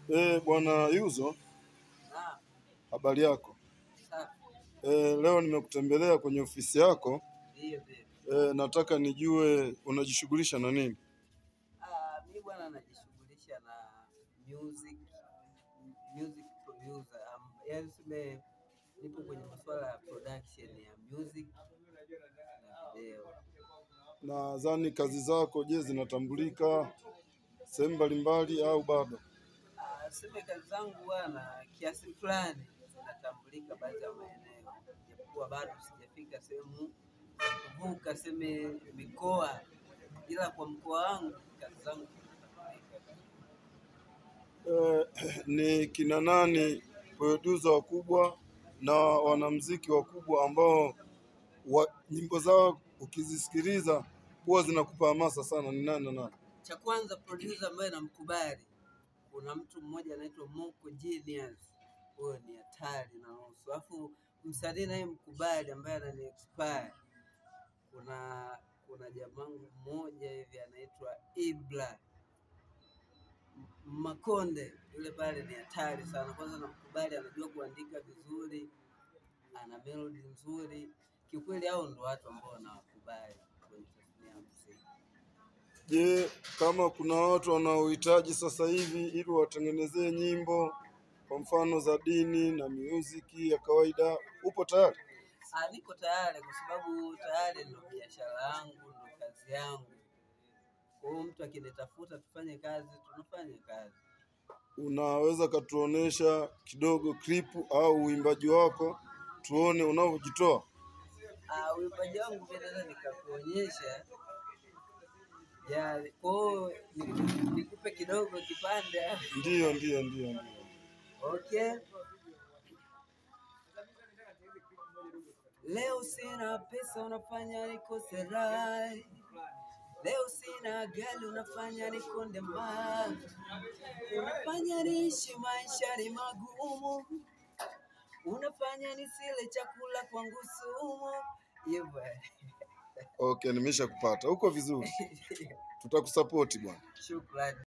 Eh, bwana Yuzo, Naam, habari yako? safi. Eh, leo nimekutembelea kwenye ofisi yako. Ndio, ndio. Eh, nataka nijue unajishughulisha na nini? Ah, mi bwana najishughulisha na music music producer. Um, yaani tuseme nipo kwenye masuala ya production ya music na video. Nadhani kazi zako je, zinatambulika sehemu mbalimbali au bado? Ah, tuseme kazi zangu bwana kiasi fulani zinatambulika baadhi ya maeneo, japokuwa bado sijafika sehemu za kuvuka seme mikoa, ila kwa mkoa wangu kazi zangu zinatambulika. Eh, ni kina nani producer wakubwa na wanamuziki wakubwa ambao wa, nyimbo zao ukizisikiliza huwa zinakupa hamasa sana, ni nani na nani? Cha kwanza producer ambaye namkubali, kuna mtu mmoja anaitwa Moko Genius, huyo ni hatari na nusu. Alafu msanii naye mkubali ambaye anani expire, kuna kuna jamangu mmoja hivi anaitwa Ibra M- Makonde, yule pale ni hatari sana. Kwanza namkubali, anajua kuandika vizuri, ana melody nzuri. Kiukweli hao ndo watu ambao nawakubali kwenye tasnia ya muziki. Je, kama kuna watu wanaohitaji sasa hivi ili watengenezee nyimbo kwa mfano za dini na muziki ya kawaida, upo tayari? Ah, niko tayari kwa sababu tayari ndo biashara yangu, ndo kazi yangu. Kwa hiyo mtu akinitafuta tufanye kazi, tunafanya kazi. Unaweza katuonesha kidogo klipu au uimbaji wako tuone unavyojitoa? Ah, uimbaji wangu pia naweza nikakuonyesha ya kwa hiyo ni- nikupe kidogo kipande. Ndiyo, ndiyo, ndiyo, ndiyo. Okay. Leo sina pesa unafanya nikose raha. Leo sina gari unafanya nikonde mbali. Unafanya niishi maisha ni magumu. Unafanya nisile chakula kwangu sumu. Hivyo. Okay, nimesha kupata. Uko vizuri, tutakusapoti bwana. Shukrani.